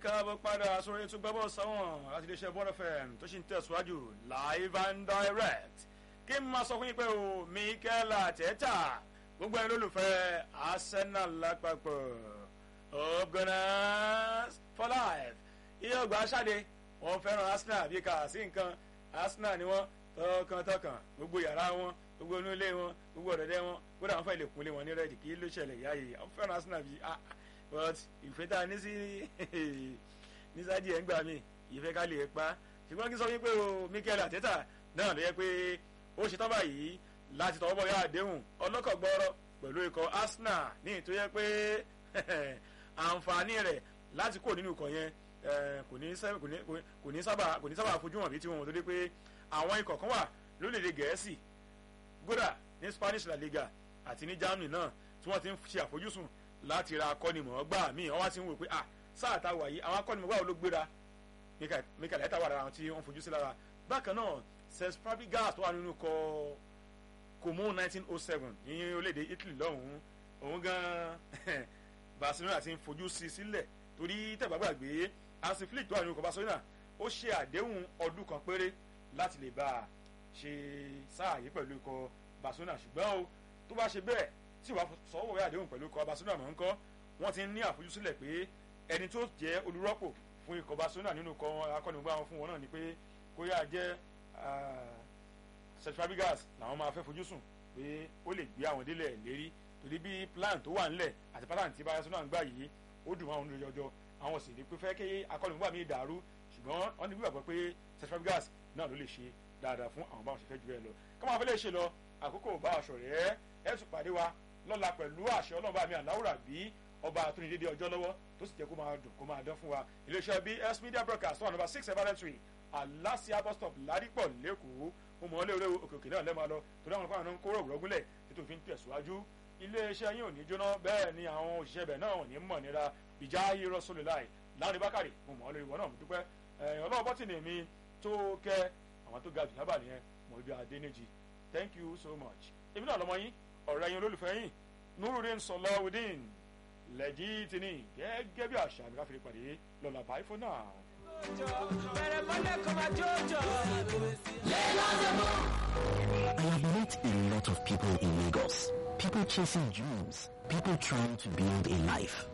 káàbọ̀ padà sórí ètò gbẹ́bọ̀ sáwọn láti lè ṣe bọ́ọ̀lù fm tó ṣì ń tẹ̀síwájú live and direct kí n máa sọ fún yín pé o Mikel Arteta gbogbo ẹni lólùfẹ́ Arsenal lápapọ̀ up Gunners for life iye ọgbà aṣáde wọn fẹ́ràn Arsenal bí kà sí nǹkan Arsenal ni wọ́n tọkàntọkàn gbogbo yàrá wọn gbogbo inú ilé wọn gbogbo ọ̀dọ̀dẹ́ wọn kódà wọn fẹ́ lè kúnlé wọn ní rẹ́ẹ̀dì kí ló ṣẹlẹ̀ yá yìí àwọn fẹ́ràn Arsenal bíi ah but ìfẹ́ tá a ní sí ní sáájì ẹ̀ ń gbà mí ìfẹ́ ká lè pa ṣùgbọ́n kí n sọ wípé o Mikel Arteta náà ló yẹ pé ó ṣetán báyìí láti tọwọ́ bọ̀ yá àdéhùn ọlọ́kọ̀ gbọ́rọ̀ pẹ̀lú ikọ̀ Arsenal ní ìtò yẹ pé àǹfààní rẹ̀ láti kó nínú ikọ̀ yẹn kò ní sábà kò ní sábà fojú hàn bí tí wọn tó dé pé àwọn ikọ̀ kan wà lórílẹ̀‐èdè Gẹ̀ẹ́sì gódà ní Spanish La Liga àti ní Germany náà tí wọ́n ti ń ṣe àfojúsùn láti ra akọ́nimọ̀ọ́gbà míì wọ́n wá ti ń wò pé ah sáà tá a wà yìí àwọn akọ́nimọ̀ọ́gbà wo ló gbéra Mikel Arteta wà lára àwọn tí wọ́n fojú sí lára bákan náà Cesc Fabregas tó wà nínú kọ Como 1907 ní orílẹ̀-èdè Italy lọ́hùn-ún òun gan Barcelona ti ń fojú sí sílẹ̀ torí tẹ̀gbàgbàgbé Hansi Flick tó wà nínú kọ Barcelona ó ṣe àdéhùn ọdún kan péré láti lè bá a ṣe sáà yìí pẹ̀lú ikọ̀ Barcelona ṣùgbọ́n o tó bá ṣe bẹ́ẹ̀ tí wàá sọ́wọ́ wẹ́ àdéhùn pẹ̀lú ikọ̀ Barcelona mọ̀ ń kọ́ wọ́n ti ní àfojúsílẹ̀ pé ẹni tó jẹ́ olùrọ́pò fún ikọ̀ Barcelona nínú ikọ̀ akọ́nìgbà wọn fún wọn náà ni pé kó yáa jẹ́ Cesc Fabregas làwọn máa fẹ́ fojú sùn pé ó lè gbé àwọn délẹ̀ lérí torí bí plan tó wà ńlẹ̀ àti plan tí Barcelona ń gbà yìí ó dùn àwọn olùjọjọ àwọn sì ní pé fẹ́ kí akọ́nìgbà mi dàrú ṣùgbọ́n wọ́n ní gbàgbọ́ pé Cesc Fabregas náà ló lè ṣe dáadáa fún àwọn báwọn ṣe fẹ́ jù ẹ lọ káwọn afẹ́lẹ́ ṣe lọ àkókò bá aṣọ rẹ̀ ẹ̀ tún pàdé wa lọ́la pẹ̀lú àṣẹ ọlọ́ba mi àláwùrà bí ọba àtúndéédé ọjọ́ lọ́wọ́ tó sì jẹ́ kó máa dùn kó máa dán fún wa iléeṣẹ́ BS Media Broadcast one number six seven three Alasia bus stop Ládìpọ̀ lẹ́kọ̀ọ́ mo mọ̀ ọ́ lé orí òkè òkè náà lẹ́ẹ̀ máa lọ torí àwọn fáwọn náà ń kóró òwúrọ̀gúnlẹ̀ tí tó fi ń tẹ̀síwájú iléeṣẹ́ yín ò ní jóná bẹ́ẹ̀ ni àwọn òṣìṣẹ́ bẹ̀ náà ò ní mọ̀ nira ìjà ayé rọ́sọ̀lélàì láàrin bákàrè mo mọ̀ ọ́ lórí ìwọ náà mo dúpẹ́ ọlọ́wọ́ bọ́tìnì mi tó kẹ́ àwọn tó ga jù lábà nìyẹn mọ̀ ibi Adéníjì thank you so much èmi náà lọ́mọ yín ọ̀rẹ́ yín olólùfẹ́ yín nurudin sọlọ́wọ́dín lẹ́jì tìní gẹ́gẹ́ bí àṣà mi káfíńtì pàdé lọ́la bye for now. I have met a lot of people in Lagos. People chasing dreams. People trying to build a life.